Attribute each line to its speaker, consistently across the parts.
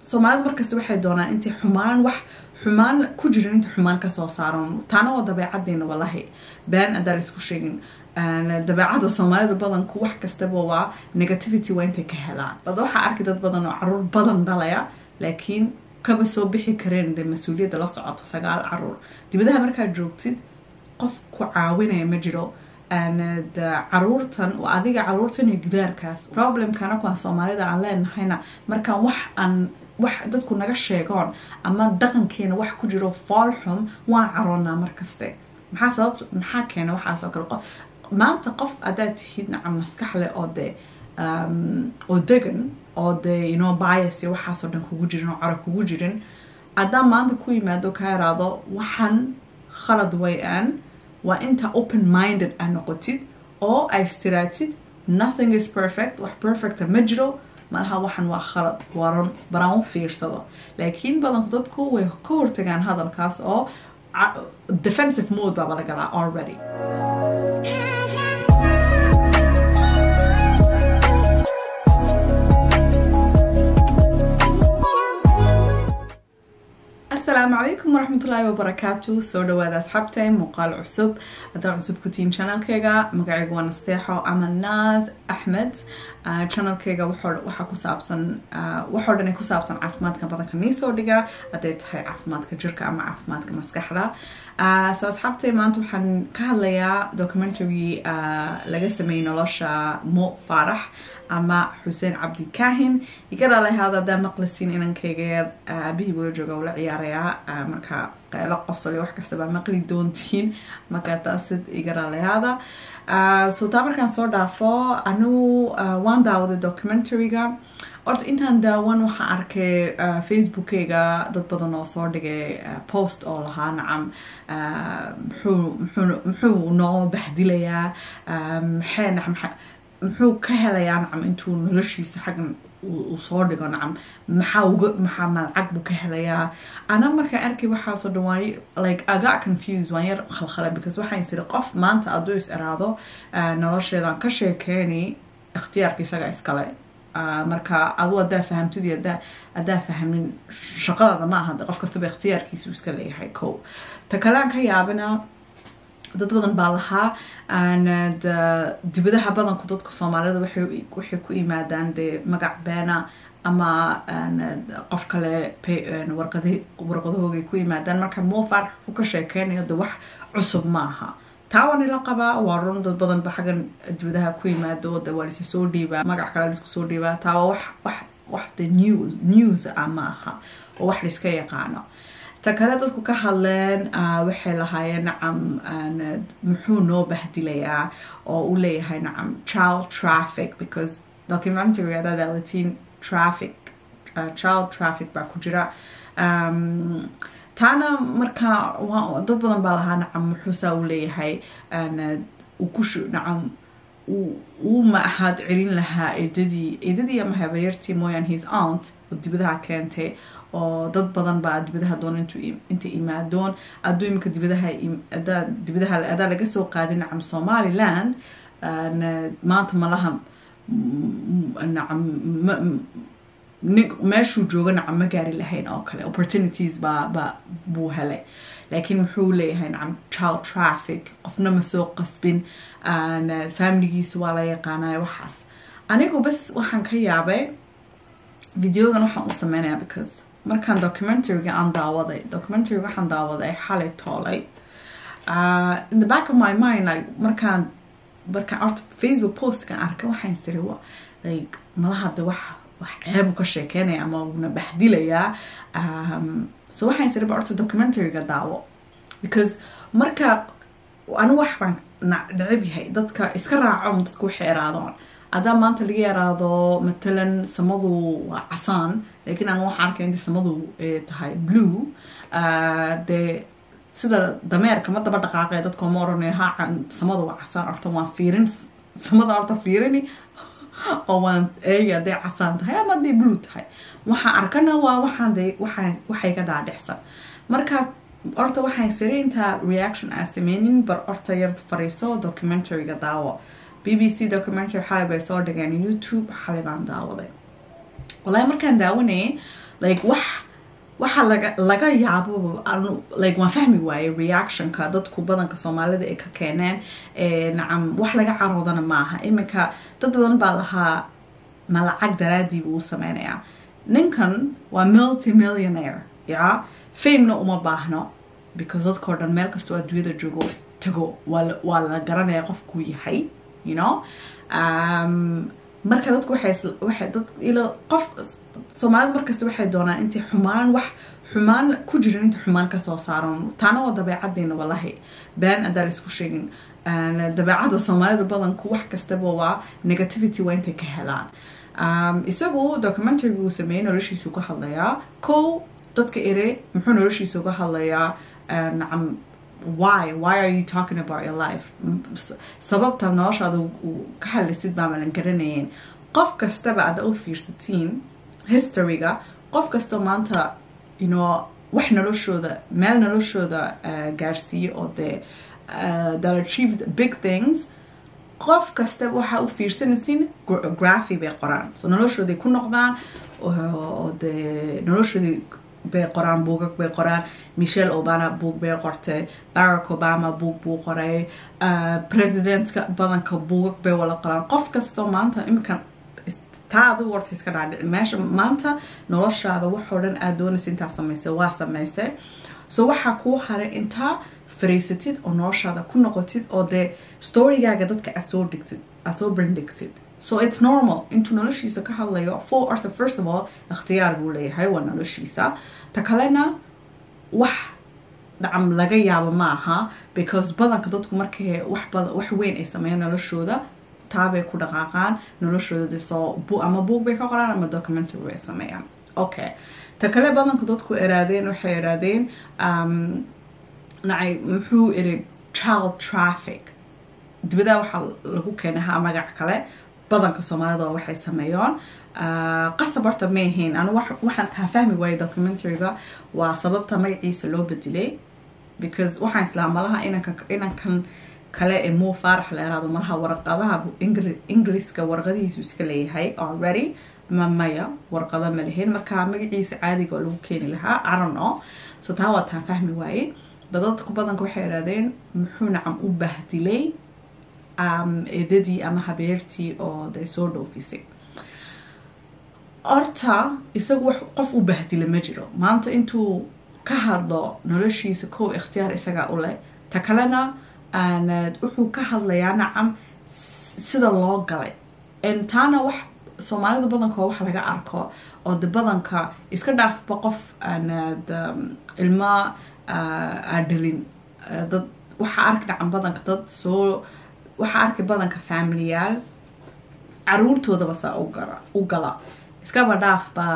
Speaker 1: soomaalida markasta waxay doonaan intay xumaan wax xumaan ku jirin inta xumaan kasoo saaran taana waa dabeecaddeena walahi been adaa laisku sheegin dabeecada soomaalida badanku wax kastaba waa negativity waa intay ka helaan bada waxaa arki dad badan oo caruur badan dhalaya laakiin kaba soo bixi kareen dee mas-uuliyadda la socoto sagaal caruur dibadaha markaad joogtid qof ku caawinaya ma jiro caruurtan adiga caruurtan iyo gidaarkaas problemkana kuwaan soomaalida aan leenahayna markaan wax aan wax dadku naga sheegoon ama dhaqankeena wax ku jiro foolxum waan caroonaa markaste maxaa sababta maxaa keena waxaasoo kale maanta qof haddaad tihid nacam maskax leh oo dee oo degan oo dee inoo bias iyo waxaasoo dhan kugu jirin oo caro kugu jirin haddaan maanta ku yimaado ka yaraado waxaan khalad way-aan waa inta open minded aa noqotid oo ay istiraatid nothing is perfect wax perfecta ma jiro malaha waxan waa khalad waran baraan u fiirsado laakiin badanku dadku way ka hortagaan hadalkaas oo defensive mode baaba lagalaa already asalaamu calaykum waraxmatullaahi wabarakaatu soo dhawaada asxaabtay muuqaal cusub haddaa cusub ku tihiin channelkayga magacayga waa nasteexo ama naas axmed channelkayga waxaa ku saabsan waxoo dhan ay ku saabsan caafimaadka badanka niisoo dhiga hadday tahay caafimaadka jirka ama caafimaadka maskaxda so asxaabtay maanta waxaan ka hadlayaa documentary laga sameeyey nolosha mo faarax ama xuseen cabdi kaahin igara lahaada haddaa maqlisiin inankayga yar aabihii bula jooga ula ciyaarayaa marka qeylo qosol iyo wax kastaba maqli doontiin marka taasid igara lahaada so taa markaan soo dhaafo anigu waan daawaday documentaryga horta intaan daawan waxaan arkay facebookeyga dad badan oo soo dhigay post oo lahaa nacam muxuu noo baxdilayaa maxay nacam muxuu ka helayaa nacam intuu noloshiisa xaggan uu soo dhigo nacam maxaa uga maxaa malcag buu ka helayaa ana markaan arkay waxaasoo dhan waan like I got confused waan yar khalkhala because waxaan siri qof maanta hadduu is iraado nolosheedan ka sheekeeni ikhtiyaarka isaga iskale marka adu haddaa fahamtid iyo haddaa fahmin shaqadaada ma aha qof kastaba ikhtiyaarkiisu iska leeyahay ko ta kalean ka yaabina dad badan baa lahaa dibadaha badanku dadka soomaalida waxay ku yimaadaan dee magac beena ama qof kale warqadahoogay ku yimaadaan marka moofar u ka sheekeynayo de wax cusub ma aha taa waa nila qabaa waa run dad badan ba xaggan dibadaha ku yimaado de waa lisa soo dhiibaa magac kale laisku soo dhiibaa taa waa wax wax wax de news news ah ma aha oo wax laiska yaqaano ta kale dadku ka hadleen waxay lahaayeen nacam muxuu noo bahdilayaa oo u leeyahay nacam child traffic because documentary adaa daawatiin traffic child traffic baa ku jira taana marka dad badan baa lahaa nacam muxuusaa u leeyahay kushu nacam uu ma ahaad celin lahaa eedadii eedadii ama habayartii mooyaan his aunt oo dibadaha keentay oo dad badan baa dibadaha doon inta imaadoon aduu imika dibadaha dibadaha adaa laga soo qaadin nacam somaliland maanta malaha nacam meeshuu jooga nacam ma gaari lahayn oo kale opportunities baa ba buu helay laakiin muxuu leeyahay nacam child traffic qofna ma soo qasbin familigiisa waa la yaqaanaya waxaas anigu bas waxaan ka yaabay videogan waxaan u sameynaya because markaan documentaryga aan daawaday documentaryga waxaan daawaday xalay toolay in the back of my mind like markaan markaan horta facebook postkan arkay waxaan siri like malaha de wax wax ceebu ka sheekeynaya ama una baxdilayaa so waxaan siri ba horta documentaryga daawo because marka anigu wax baan necab yahay dadka iska raaco dadku waxay eraadoon haddaa maanta laga yaraado matalan samadu waa casaan laakiin aan waxaa arkay inta samadu tahay blue dee sida dameerka ma daba dhaqaaqee dadka ma oranay ha samada waa casaan horta waan fiirin samada horta fiirini oo waan eegi hadday casaan tahay ama hadday blue tahay waxaan arkana waa waxaan de waxay ka dhaadhicsan marka horta waxaan siri intaa reaction aan sameynin bar horta yar fariiso documentaryga daawo b b c documentary xalay bay soo dhigeen youtube xalay baan daawaday walahi markaan daawanayay like wax waxa laga laga yaabo anu like waan fahmi waaye reactionka dadku badanka soomaalida ay ka keeneen nacam wax laga caroodana maaha iminka dad badan baa lahaa ma lacag daraadii buu u sameynayaa ninkan waa multi millionaire ya famena uma baahno because dadkao dhan meel kastoo adduunyada joogo tago waa la garanaya qofkuu yahay you know um, marka dadku waxay dad ilo qof soomaalida markasta waxay doonaan intay xumaan wax xumaan ku jirin intay xumaan kasoo saaran taana waa dabeecaddeena wallahi been adaa laisku sheegin dabeecadda soomaalida badanku wax kastaba waa negativity waa intay ka helaan um, isagu documentariga uu sameeyey noloshiisu ka hadlayaa kow dadka ere muxuu noloshiisa uga hadlayaa nacam why why are you talking about your life sababta noloshaada ka hadlaysid baa malan garanayeen qof kastaba aada u fiirsatiin historyga qof kasta maanta you know wax noloshooda meel noloshooda gaarsiiye oo dee that achieved big things qof kastaba waxaa u fiirsanaysiin graphy bay qoraan so noloshooday ku noqdaan oo dee noloshoodii bay qoraan buugag bay qoraan michelle obama buug bay qortay barack obama buug buu qoray presidentka badanka buugag bay wala qoraan qof kastoo maanta iminkan taa adigu warta iska dhaadhici meesha maanta noloshaada waxoo dhan aada doonaysa intaa samaysay waa samaysay so waxaa kuu haray intaa fariisatid oo noloshaada ku noqotid oo dee storygaaga dadka aad soo dhigtid aad soo bandhigtid so it's normal intuu noloshiisa ka hadlayo full orta first of all ikhtiyaar buu leeyahay waa noloshiisa ta kalena wax dhacam laga yaabo ma aha because badanka dadku markay wax wax weyn ay sameeyaan noloshooda taabay ku dhaqaaqaan noloshooda de soo ama buug bay ka qoraan ama documentary bay sameeyaan okay ta kale badanka dadku eraadeen waxay eraadeen nacay muxuu iri child traffic dibadaa waxaa lagu keenahaa magac kale badanka soomaalida waxay sameeyaan qasab horta ma ahayn anu waxaan taa fahmi waayay documentaryga waa sababta magaciisa loo bedelay because waxaan islaa malaha inankan kale ee muu faarax leeraado malaha warqadaha ingiriiska warqadihiisu iska leeyahay already ma maya warqado ma lahayn marka magaciisa caadiga oo lagu keeni lahaa arono so taa waa taan fahmi waayey badadku badanka waxay idhahdeen muxuu nacam u bahdilay eedadii ama habeertii oo de soo dhoofisay horta isagu wax qof u bahdila ma jiro maanta intuu ka hadlo noloshiisa kow ikhtiyaar isagaa u leh ta kalena wuxuu ka hadlayaa nacam sida loo galay taana wax soomaalida badanka wax laga arko oo de badanka iska dhaafba qof aanad ilma aadhalin dad waxaa arki dhacan badanka dad soo waxaa arki badanka familiyaal caruurtoodaba saa u gala iskaba dhaafba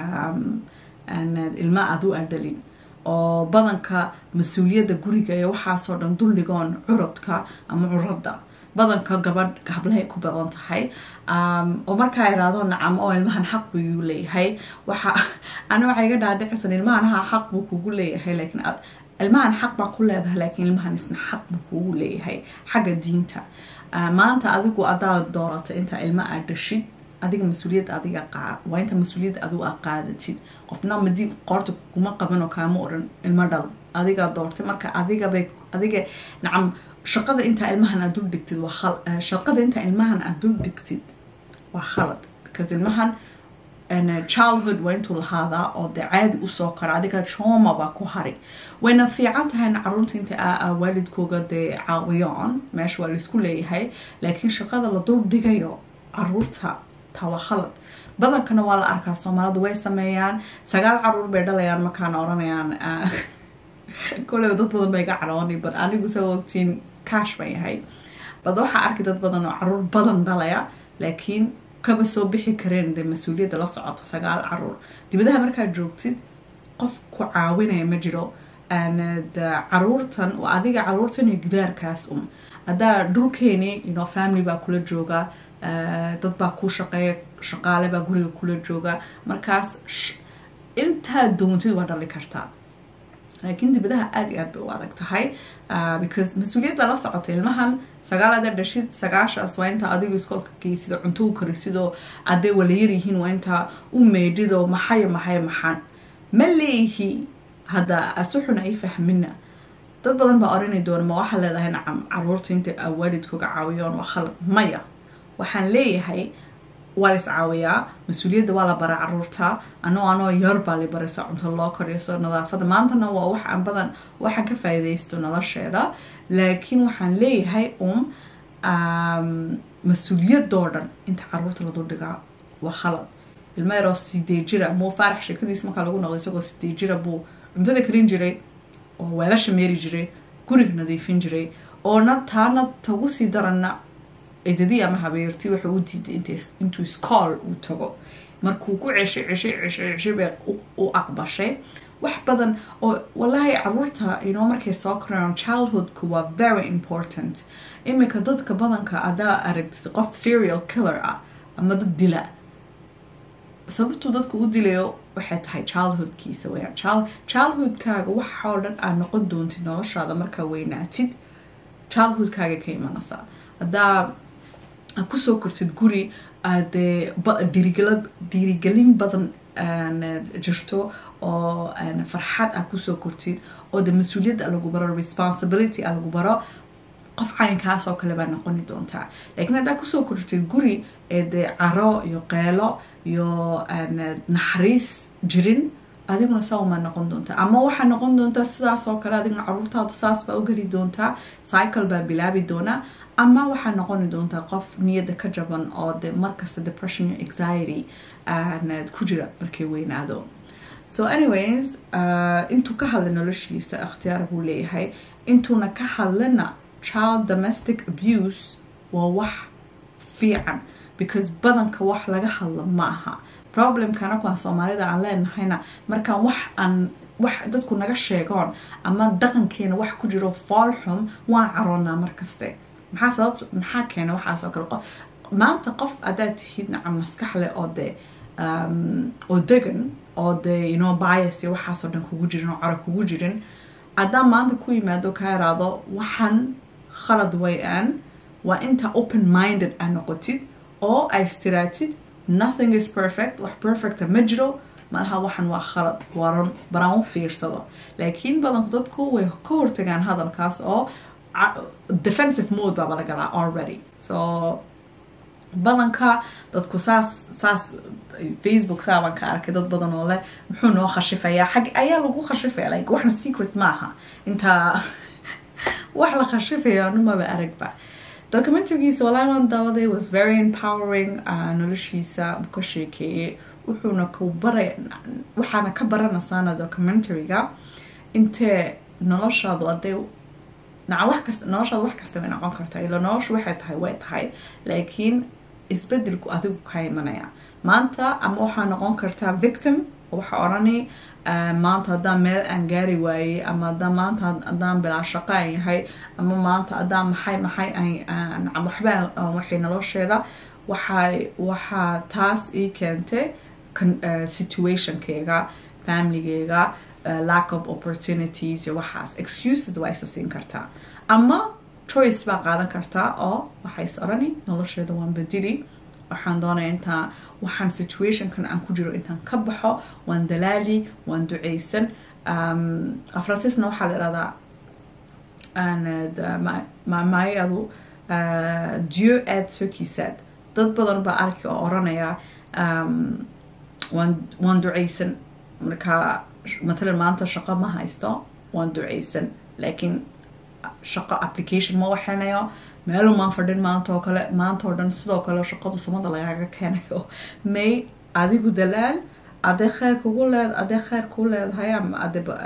Speaker 1: ilma aad u aadhalin oo badanka mas-uuliyadda guriga iyo waxaasoo dhan dulligoon curadka ama curadda badanka gabadh hablahay ku badan tahay oo markaa iraado nacam oo ilmahan xaq buu leeyahay waxa ana waxay iga dhaadhicisan ilmahan ha xaq buu kugu leeyahay laakiin ilmahan xaq baa ku leedahay laakiin ilmahan isna xaq buu kugu leeyahay xagga diinta maanta adigu adaa doorata inta ilma aad dhashid adiga mas-uuliyadda adiga waa inta mas-uuliyadda adigu aa qaadatid qofna madi qoorta kuma qabanoo kaama odhan ilmo dhal adigaa doortay marka adigabay adiga nacam shaqada intaa ilmahan aad dul dhigtid waa shaqada intaa ilmahan aad dul dhigtid waa khalad because ilmahan childhood waa intuu lahaadaa oo dee caadi usoo kara adiga trauma baa ku hari wayna fiican tahay in caruurta inta waalidkooga dee caawiyaan meesha waa laisku leeyahay laakiin shaqada la dul dhigayo caruurta taa waa khalad badankana waa la arkaa soomaalidu way sameeyaan sagaal caruur bay dhalayaan markaana oranayaan koleyba dad badan bay ga caroonay but anigu soo ogtiin cash bay yahay bad waxaa arkay dad badan oo caruur badan dhalaya laakiin kaba soo bixi kareen dee mas-uuliyadda la socota sagaal caruur dibadaha markaad joogtid qof ku caawinaya ma jiro caruurtan adiga caruurtan iyo gidaarkaas um haddaa dhulkeeni ino family baa kula jooga dad baa ku shaqeeya shaqaale baa guriga kula jooga markaas intaad doontid waa dhali kartaa laakiin dibadaha aada iyo aad bay u adag tahay because mas-uuliyad baa la socotay ilmahan sagaalada dhashid sagaashaas waa intaa adigu iskoolka geysid oo cunto u karisidoo hadday walayar yihiin waa intaa u meydhidoo maxayo maxayo maxaan ma leeyihi hadda asuxun ay fahmina dad badan baa oranay doona ma waxaa leedahay nacam caruurta inta waalidkooga caawiyoon waa khalad maya waxaan leeyahay waa la is caawiyaa mas-uuliyadda waa la baraa caruurta anoo anoo yar baa la baraysa cunto loo koriyo nadaafada maantana waa wax aan badan waxaan ka faa'iidaysto nolosheeda laakiin waxaan leeyahay um mas-uuliyadoo dhan inta caruurta ladu dhigaa waa khalad ilmo yaroo sidee jira muu faarax sheekadiis markaa lagu noqdo isagoo sidee jira buu cuntada karin jiray oo weelasha meeri jiray guriga nadiifin jiray oona taana tagu sii daranna edadii ama habeertii wuxuu u diiday intuu scool uu tago markuu ku ceshay ceshay ceshay ceshay bay u aqbashay wax badan oo wallaahi caruurta inoo markay soo koraan childhoodku waa very important iminka dadka badanka adaa aragtid qof serial killer ah ama dad dila sababtuu dadku u dilayo waxay tahay childhoodkiisa weyaan childhoodkaaga waxoo dhan aad noqon doontid noloshaada markaa weynaatid childhoodkaaga ka imanaysaa haddaa aad kusoo kortid guri aadee dhiirigelin badan jirto oo farxad aad kusoo kortid oo de mas-uuliyadda lagu baro responsibility a lagu baro qof caynkaas oo kale baa noqoni doontaa laakiin haddaa kusoo kortid guri ee dee caro iyo qeelo iyo naxariis jirin adiguna sawmaa noqon doontaa ama waxaa noqon doontaa sidaas oo kale adiguna caruurtaada saas baa u geli doontaa cycle baa bilaabi doonaa ama waxaa noqoni doontaa qof niyadda ka jaban oo de markasta depression iyo anxiety ku jira markay weynaado so anyways intuu ka hadla noloshiisa ikhtiyaar buu leeyahay intuuna ka hadlana child domestic abuse waa wax fiican because badanka wax laga hadlo ma aha problemkana kuwaan soomaalida aan leenahayna markaan wax aan wax dadku naga sheegoon ama dhaqankeena wax ku jiro foolxum waan caroonaa markaste maxaa sababta maxaa keena waxaas oo kale maanta qof haddaad tihid nacam maskax leh oo dee oo degan oo dee inoo bias iyo waxaasoo dhan kugu jirin oo caro kugu jirin haddaa maanta ku yimaado ka yaraado waxaan khalad way-aan waa inta open minded aa noqotid oo ay istiraatid nothing is perfect wax perfecta ma jiro malaha waxan waa khalad waran baraan u fiirsado laakiin badanku dadku way ka hortagaan hadalkaas oo defensive mode baaba la galaa already so badanka dadku saas saas facebook saabaan ka arkay dad badan oo leh muxuu noo khashifayaa xag ayaa lagu khashifaya like waxna secret maaha intaa wax la khashifaya numaba aragba documentarygiisa walaa waan daawaday was very empowering noloshiisa ka sheekeeyey wuxuuna ku baray waxaana ka baranaysaana documentaryga intee noloshaadu hadday naca wax kasta noloshaada wax kasta way noqon kartaa ila noloshu waxay tahay way tahay laakiin isbedelku adigu ka imanaya maanta ama waxaa noqon kartaa victim waxaa odhani maanta haddaan meel aan gaari waayey ama haddaan maanta haddaan bilaa shaqo aan yahay ama maanta haddaan maxay maxay aan waxba waxay nolosheeda waxay waxaa taas ii keentay situationkeyga familygeyga lack of opportunities iyo waxaas excuses waa isa siin kartaa ama choice baa qaadan kartaa oo waxay is odhani nolosheeda waan bedeli waxaan doonaya intaa waxaan situationkan aan ku jiro intaan ka baxo waan dalaali waan duceysan afratisna waxaa la idhahdaa maayadu dieu aid sokisaad dad badan baa arki oo oranaya waan duceysan markaa matalan maanta shaqo ma haysto waan duceysan laakiin shaqo application ma waxeynayo meelu maan fadhin maanta oo kale maanta oo dhan sidoo kale shaqadu samada lagaaga keenayo may adigu dalaal adee kheyr kugu leed adee kheyr kuu leedahay ama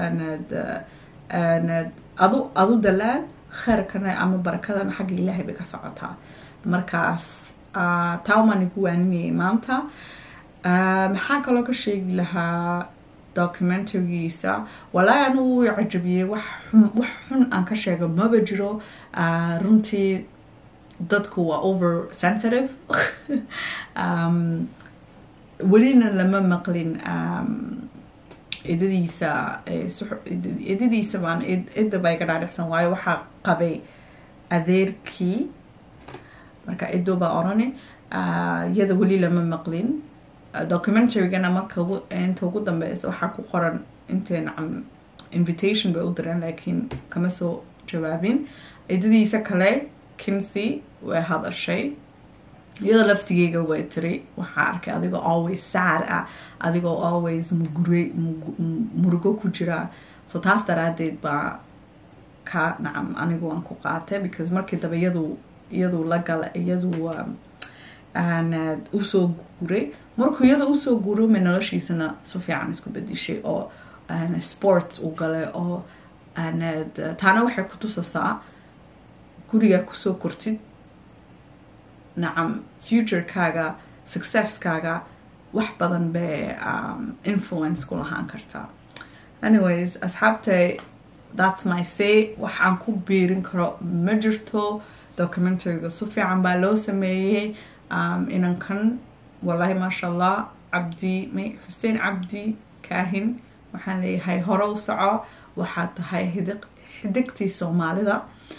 Speaker 1: adu adu dalaal kheyrkana ama barakadana xagga ilaahay bay ka socotaa markaas taumaan igu waaninayay maanta maxaa kaloo ka sheegi lahaa documentarygiisa walaahi anigu wuu cajabiyey wax wax xun aan ka sheego maba jiro runtii dadku waa over sensitive welina lama maqlin idadiisa idadiisa baan idda baa iga dhaadhicsan waayo waxaa qabay adeerkii marka iddo baa orani iyada weli lama maqlin documentarygana marka inta ugu dambeysa waxaa ku qoran intee nacam invitation bay u direen laakiin kama soo jawaabin idadiisa kale kinsey way hadashay iyada laftigeyga way tiri waxaa arkay adigoo always saar ah adigoo always mugure murugo ku jira so taas daraadeed baa ka nacam anigu waan ku qaatay because markii dambe iyadu iyadu la gala iyadu aanad usoo guuray markuu iyada usoo guuro ma noloshiisana si fiican isku bedishay oo sport u galay oo aanad taana waxay ku tusasaa guriga kusoo kortid nacam futurekaaga successkaaga wax badan bay influence ku lahaan kartaa anyways asxaabtay that's my say waxaan ku biirin karo ma jirto documentaryga si fiican baa loo sameeyey inankan wallahi maasha allah cabdi may xuseen cabdi kaahin waxaan leeyahay hore u soco waxaad tahay hidiq xidigtii soomaalida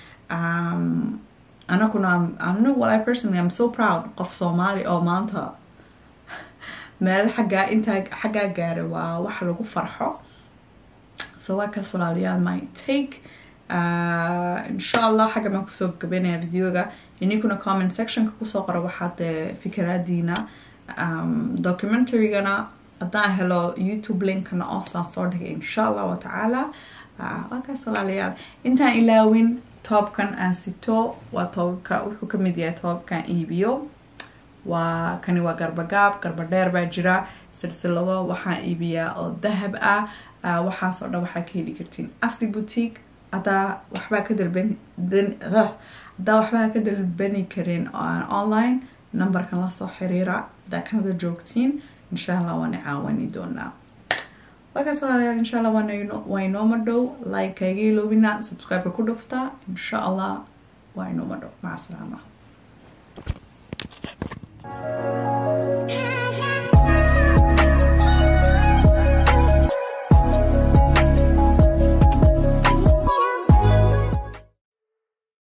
Speaker 1: anaguna anu wali personally i'm so proud qof soomaali oo maanta meel xaggaa intaa xaggaa gaaray waa wax lagu farxo so waa kaas walaalayaal my take insha allah xagga baan kusoo gabanaya videoga ininkuna comment sectionka kusoo qora waxaad fikiraadiina documentarygana haddaan helo youtube linkana oosaan soo dhigay insha allah watacaala waa kaas walaalayaal intaan ilaawin toobkan aan sito waa toobka wuxuu kamid yahay toobkan iibiyo waa kani waa garbagaab garba dheer baa jira silsilado waxaan iibiyaa oo dahab ah waxaas oo dhan waxaa ka heli kartiin asli boutique hadaa waxbaa ka dalban hadaa waxbaa ka dalbani karin online numberkan lasoo xiriira hadaa kanada joogtiin insha allah waana caawani doonaa waakaas walaalayaal insha allah waa inooma dhow like kaiga iloobina subscribe-ka ku dhufta insha allah waa inooma dhow maca salaama